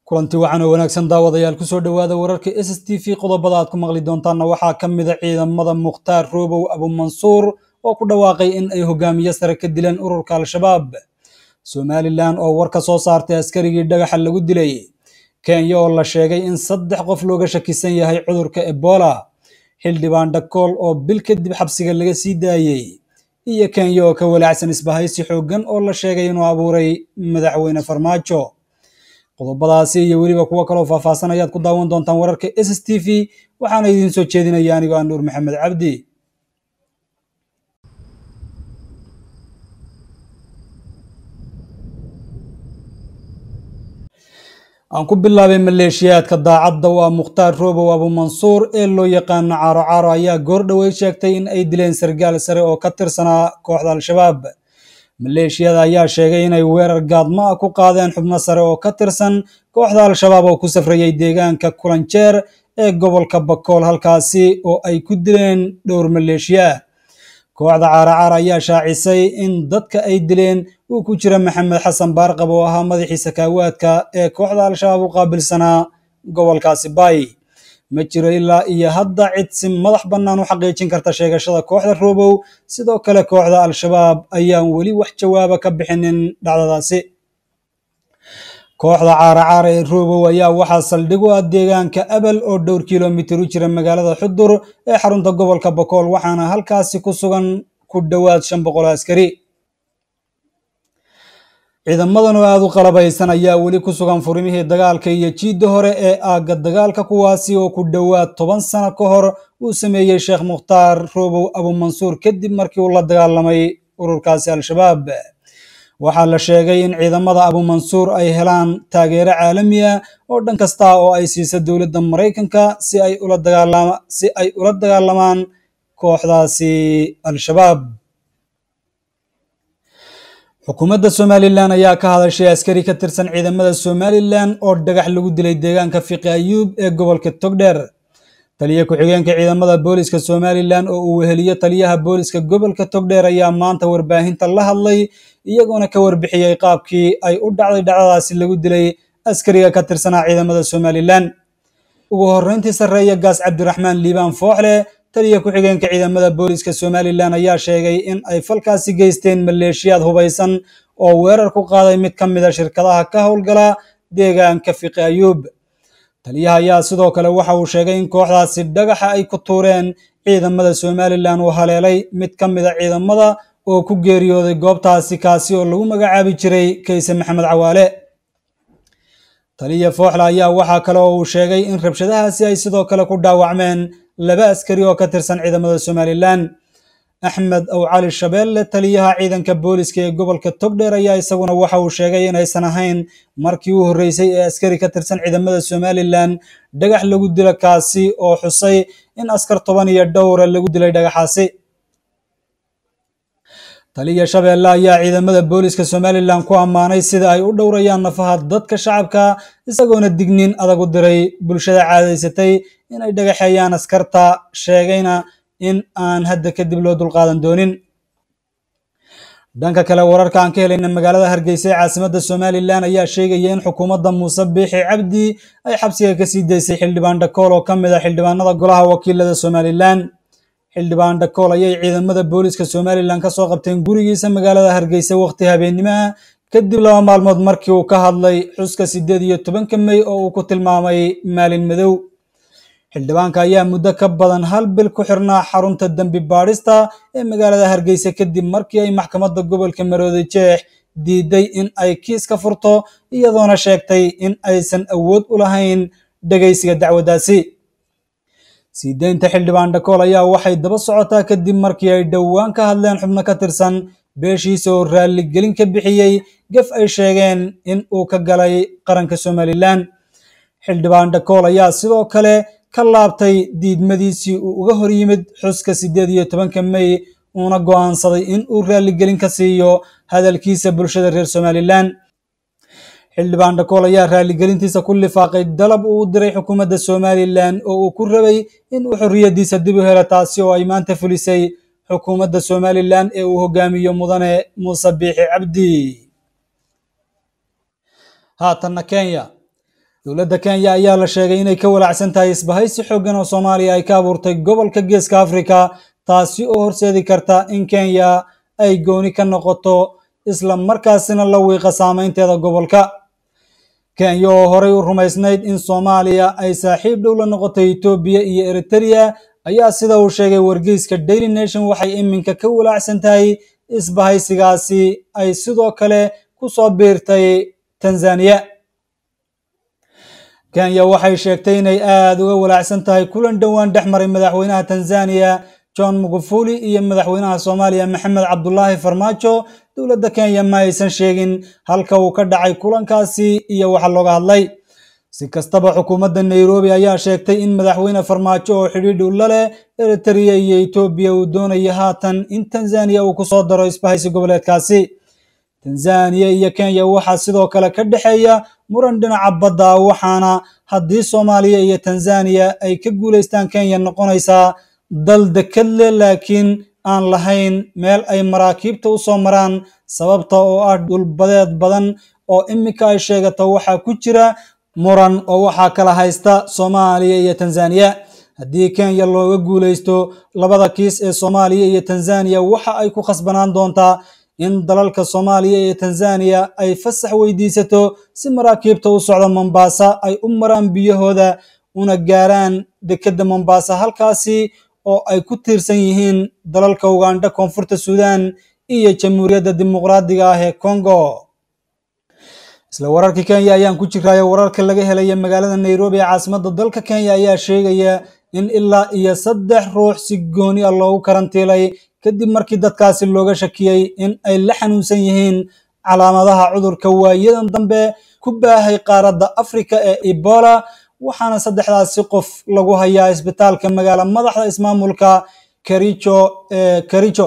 kulanti wacan oo wanaagsan daawadayaal kusoo dhowaada wararka s s t v qodobada aad ku maqli doontaanna waxaa ka mid a ciidamada mukhtaar roobow abumansuur oo ku dhawaaqay in ay hogaamiye sare ka dileen ururka al-shabaab somalilan oo war ka soo saartay askarigii dhagaxa lagu dilay kenya oo la sheegay in saddex qof looga shakisan yahay cudurka ebola xildhibaan dhakool oo bil kadib xabsiga laga sii daayey iyo kenya oo ka walaacsan isbahaysi xooggan oo la sheegay inuu abuuray madaxweyne farmaajo qodobadaasi iyo weliba kuwo kaloo faahfaahsan ayaad ku daawan doontaan wararka s s t v waxaana idiin soo jeedinaya anigoo ah nuur maxamed cabdi aan ku bilaabay maleeshiyaadka daacadda waa mukhtaar roobow abumansuur ee loo yaqaano caaro caaro ayaa goor dhowey sheegtay in ay dileen sargaal sare oo ka tirsanaa kooxda al-shabaab maleeshiyada ayaa sheegay inay weerar gaadmo ah ku qaadeen xubno sare oo ka tirsan kooxda al-shabaab oo ku safrayay deegaanka kulanjeer ee gobolka bakool halkaasi oo ay ku dileen dhowr maleeshiya kooxda caaracaar ayaa shaacisay in dadka ay dileen uu ku jira maxamed xasan baarqab oo ahaa madaxii sakaawaadka ee kooxda al-shabaab u qaabilsanaa gobolkaasi baay ma jiro ilaa iyo hadda cid si madax bannaan u xaqiijin karta sheegashada kooxda roobow sidoo kale kooxda al-shabaab ayaan weli wax jawaaba ka bixinin dhacdadaasi kooxda caaracaara ee roobow ayaa waxaa saldhig u ah deegaanka abel oo dhowr kilomitir u jira magaalada xudur ee xarunta gobolka bakool waxaana halkaasi ku sugan ku dhowaad shan boqol askari ciidamadan oo aada u qalabaysan ayaa weli ku sugan furimihii dagaalka iyo jiidda hore ee aagga dagaalka kuwaasi oo ku dhowaad toban sano ka hor uu sameeyey sheekh mukhtaar roobow abumansuur kadib markii uu la dagaalamay ururkaasi al-shabaab waxaa la sheegay in ciidamada abumansuur ay helaan taageero caalami ah oo dhan kasta oo ay siisa dowladda maraykanka si ay si ay ula dagaalamaan kooxdaasi al-shabaab xukuumadda somalilan ayaa ka hadashay askari ka tirsan ciidamada somalilan oo dhagax lagu dilay deegaanka fiqi ayuub ee gobolka togdheer taliya ku-xigeenka ciidamada booliska somalilan oo uu weheliyo taliyaha booliska gobolka togdheer ayaa maanta warbaahinta la hadlay iyagoona ka warbixiyey qaabkii ay u dhacday dhacdadaasi lagu dilay askariga ka tirsanaa ciidamada somalilan ugu horreyntii sarreeya gaas cabdiraxmaan liibaan fooxle taliya ku-xigeenka ciidamada booliska somalilan ayaa sheegay in ay falkaasi geysteen maleeshiyaad hubaysan oo weerar ku qaaday mid ka mid a shirkadaha ka howlgala deegaanka fiqi ayuub taliyaha ayaa sidoo kale waxa uu sheegay in kooxdaasi dhagaxa ay ku tuureen ciidamada somalilan uu haleelay mid ka mid a ciidamada oo ku geeriyooday goobtaasi kaasi oo lagu magacaabi jiray kayse maxamed cawaale taliya fooxle ayaa waxaa kale oo uu sheegay in rabshadahaasi ay sidoo kale ku dhaawacmeen laba askari oo ka tirsan ciidamada somalilan axmed ow cali shabeelle taliyaha ciidanka booliska ee gobolka togdheer ayaa isaguna waxa uu sheegay inaysan ahayn markii u horreysay ee askari ka tirsan ciidamada somalilan dhagax lagu dilo kaasi oo xusay in askar toban iyo dhowra lagu dilay dhagaxaasi taliya shabeelle ayaa ciidamada booliska somalilan ku ammaanay sida ay u dhowrayaan nafaha dadka shacabka isagoona digniin adag u diray bulshada caadaysatay inay dhagaxeeyaan askarta sheegayna in aan hadda kadib loo dulqaadan doonin dhanka kale wararka aan ka helayna magaalada hargeysa ee caasimadda somalilan ayaa sheegaya in xukuumadda muuse biixi cabdi ay xabsiga ka sii daysay xildhibaan dhakool oo ka mid ah xildhibaanada golaha wakiilada somalilan xildhibaan dhakool ayay ciidamada booliska somalilan ka soo qabteen gurigiisa magaalada hargeysa waqti habeennimaha kadib laba maalmood markii uu ka hadlay xuska siddeed iyo tobanka mey oo uu ku tilmaamay maalin madow xildhibaanka ayaa muddo ka badan hal bil ku xirnaa xarunta dembi baadhista ee magaalada hargeysa kadib markii ay maxkamadda gobolka maroodi jeex diiday in ay kiis ka furto iyadoona sheegtay in aysan awood u lahayn dhegaysiga dacwaddaasi sii deynta xildhibaan dhakool ayaa waxay daba socotaa kadib markii ay dhowaan ka hadleen xubno ka tirsan beeshiisa oo raalligelin ka bixiyey gaf ay sheegeen in uu ka galay qaranka somalilan xildhibaan dhakool ayaa sidoo kale ka laabtay diidmadiisii uu uga hor yimid xuska siddeed iyo tobanka mey uuna go'aansaday in uu raalligelin ka siiyo hadalkiisa bulshada reer somalilan xildhibaan dhakool ayaa raalligelintiisa ku lifaaqay dalab uu u diray xukuumadda somalilan oo uu ku rabay in uu xorriyaddiisa dib u helo taasi oo ay maanta fulisay xukuumadda somalilan ee uu hogaamiyo mudane muuse biixi cabdi haatanna kenya dowladda kenya ayaa la sheegay inay ka walaacsan tahay isbahaysi xooggan oo soomaaliya ay ka abuurtay gobolka geeska afrika taasi oo horseedi karta in kenya ay gooni ka noqoto isla markaasina la wiiqa saameynteeda gobolka kenya oo horey u rumaysnayd in soomaaliya ay saaxiib dhow la noqotay etoobiya iyo eritereya ayaa sida uu sheegay wargeyska daily nation waxay iminka ka walaacsan tahay isbahaysigaasi ay sidoo kale ku soo biirtay tanzaniya kenya waxay sheegtay inay aada uga walaacsan tahay kulan dhowaan dhex maray madaxweynaha tanzaniya john magufuli iyo madaxweynaha soomaaliya maxamed cabdulaahi farmaajo dowladda kenya ma aysan sheegin halka uu ka dhacay kulankaasi iyo waxa looga hadlay si kastaba xukuumadda nairobi ayaa sheegtay in madaxweyne farmaajo oo xidhiidh u la leh eritereya iyo etoobiya uu doonayo haatan in tanzaniya uu kusoo daro isbahaysi goboleedkaasi tanzaniya iyo kenya waxaa sidoo kale ka dhexeeya muran dhinaca badda waxaana haddii soomaaliya iyo tanzaniya ay ka guulaystaan kenya noqonaysaa dal dekad leh laakiin aan lahayn meel ay maraakiibta u soo maraan sababta oo ah dhulbadeed badan oo iminka ay sheegato waxaa ku jira muran oo waxaa kala haysta soomaaliya iyo tanzaniya haddii kenya looga guulaysto labada kiis ee soomaaliya iyo tanzaniya waxa ay ku khasbanaan doontaa in dalalka soomaaliya iyo tanzaniya ay fasax weydiisato si maraakiibta u socda mombasa ay u maraan biyahooda una gaaraan dekedda mombasa halkaasi oo ay ku tiirsan yihiin dalalka ugandha koonfurta suudan iyo jamhuuriyadda dimuqraadiga ah ee congo isla wararkii kenya ayaan ku jiraayo wararka laga helaya magaalada nairobi ee caasimadda dalka kenya ayaa sheegaya in ilaa iyo saddex ruux si gooni ah loogu karantiilay kadib markii dadkaasi looga shakiyey in ay la xanuunsan yihiin calaamadaha cudurka waayadan dambe ku baahay qaaradda afrika ee ebola waxaana saddexdaasi qof lagu hayaa isbitaalka magaala madaxda ismaamulka karicho ee karicho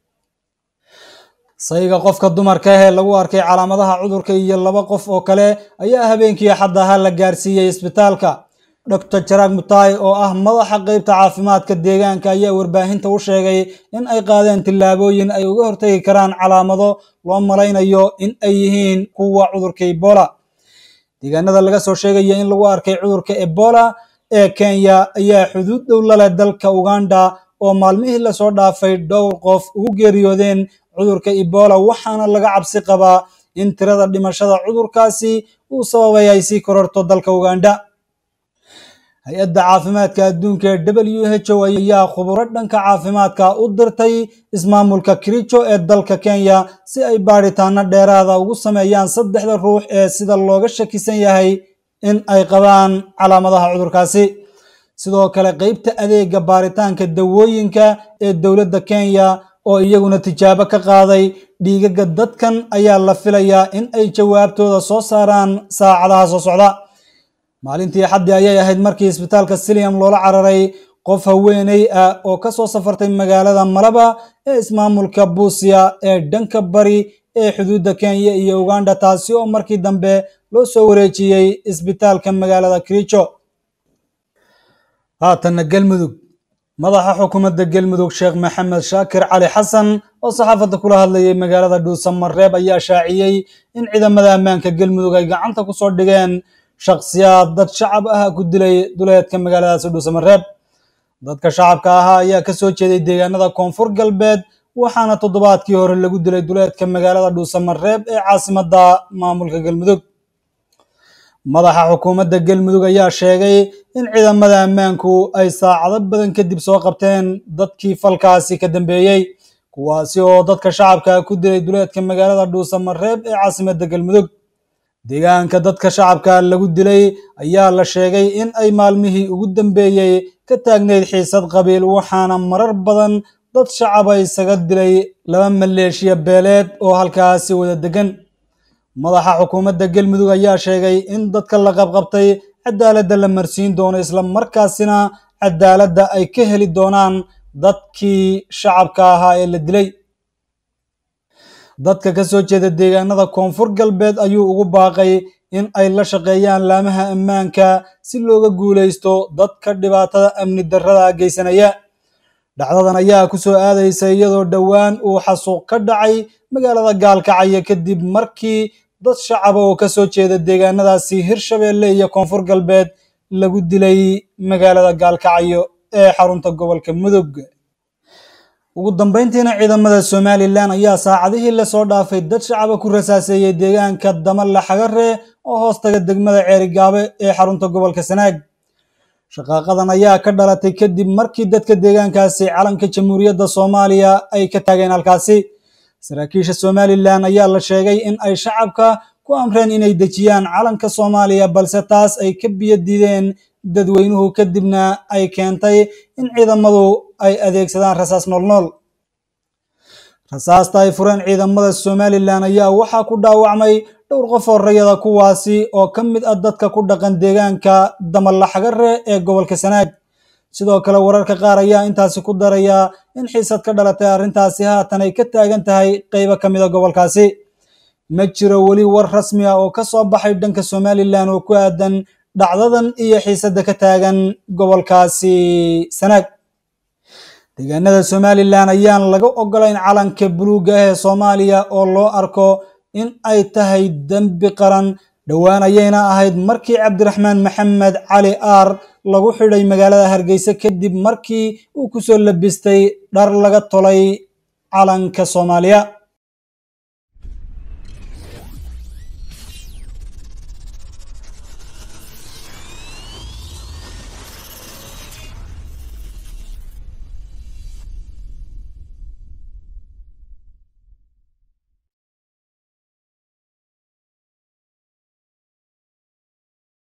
sayga qofka dumarka ahee lagu arkay calaamadaha cudurka iyo laba qof oo kale ayaa habeenkii axad ahaa la gaarsiiyey isbitaalka doctor jarag mutai oo ah madaxa qeybta caafimaadka deegaanka ayaa warbaahinta u sheegay in ay qaadeen tillaabooyin ay uga hortegi karaan calaamado loo malaynayo in ay yihiin kuwa cudurka ebola deegaanada laga soo sheegaya in lagu arkay cudurka ebola ee kenya ayaa xuduud dhow laleh dalka uganda oo maalmihii lasoo dhaafay dhowr qof ugu geeriyoodeen cudurka ebola waxaana laga cabsi qabaa in tirada dhimashada cudurkaasi uu sababay ay sii kororto dalka uganda hay-adda caafimaadka adduunka ee w h o ayaa khuburo dhanka caafimaadka u dirtay ismaamulka kiricho ee dalka kenya si ay baadhitaano dheeraada ugu sameeyaan saddexda ruux ee sida looga shakisan yahay in ay qabaan calaamadaha cudurkaasi sidoo kale qeybta adeega baaritaanka dawooyinka ee dowladda kenya oo iyaguna tijaabo ka qaaday dhiigaga dadkan ayaa la filayaa in ay jawaabtooda soo saaraan saacadaha soo socda maalintii xaddi ayay ahayd markii isbitaalka siliam loola cararay qof haweeney ah oo ka soo safartay magaalada malaba ee ismaamulka buusiya ee dhanka bari ee xuduudda kenya iyo uganda taasi oo markii dambe loo soo wareejiyey isbitaalka magaalada kiricho haatanna galmudug madaxa xukuumadda galmudug sheekh maxamed shaakir cali xasan oo saxaafadda kula hadlayay magaalada dhuusamareeb ayaa shaaciyey in ciidamada ammaanka galmudug ay gacanta ku soo dhigeen shakhsiyaad dad shacab ah ku dilay duleedka magaaladaasi dhuusamareeb dadka shacabka ahaa ayaa ka soo jeeday deegaanada koonfur galbeed waxaana toddobaadkii hore lagu dilay duleedka magaalada dhuusamareeb ee caasimadda maamulka galmudug madaxa xukuumadda galmudug ayaa sheegay in ciidamada ammaanku ay saacado badan kadib soo qabteen dadkii falkaasi ka dambeeyey kuwaasi oo dadka shacabka ku dilay duleedka magaalada dhuusamareeb ee caasimadda galmudug deegaanka dadka shacabka lagu dilay ayaa la sheegay in ay maalmihii ugu dambeeyey ka taagnayd xiisad qabiil waxaana marar badan dad shacaba isaga dilay laba maleeshiya beeleed oo halkaasi wada degan madaxa xukuumadda galmudug ayaa sheegay in dadka la qabqabtay cadaaladda la marsiin doono isla markaasina cadaaladda ay ka heli doonaan dadkii shacabka ahaa ee la dilay dadka ka soo jeeda deegaanada koonfur galbeed ayuu ugu baaqay in ay la shaqeeyaan laamaha ammaanka si looga guulaysto dadka dhibaatada amni darrada geysanaya dhacdadan ayaa ku soo aadaysa iyadoo dhowaan uu xasuuq ka dhacay magaalada gaalkacyo kadib markii dad shacaba oo ka soo jeeda deegaanadaasi hirshabeelle iyo koonfur galbeed lagu dilay magaalada gaalkacyo ee xarunta gobolka mudug ugu dambeyntiina ciidamada somalilan ayaa saacadihii lasoo dhaafay dad shacaba ku rasaaseeyey deegaanka damalla xagare oo hoostaga degmada ceerigaabe ee xarunta gobolka sanaag shaqaaqadan ayaa ka dhalatay kadib markii dadka deegaankaasi calanka jamhuuriyadda soomaaliya ay ka taageen halkaasi saraakiisha somalilan ayaa la sheegay in ay shacabka ku amreen inay dejiyaan calanka soomaaliya balse taas ay ka biyo diideen dadweynuhu kadibna ay keentay in ciidamadu ay adeegsadaan rasaas noolnool rasaasta ay fureen ciidamada somalilan ayaa waxaa ku dhaawacmay dhowr qof oo rayada kuwaasi oo ka mid ah dadka ku dhaqan deegaanka damalla xagare ee gobolka sanaag sidoo kale wararka qaar ayaa intaasi ku daraya in xiisad ka dhalatay arrintaasi haatan ay ka taagan tahay qeybo ka mida gobolkaasi ma jiro weli war rasmi ah oo ka soo baxay dhanka somalilan oo ku aadan dhacdadan iyo xiisadda ka taagan gobolkaasi sanaag deegaanada somalilan ayaan laga ogolayn calanka buluugga ah ee soomaaliya oo loo arko in ay tahay dembi qaran dhowaan ayayna ahayd markii cabdiraxmaan maxamed cali aar lagu xidhay magaalada hargeysa kadib markii uu ku soo labistay dhar laga tolay calanka soomaaliya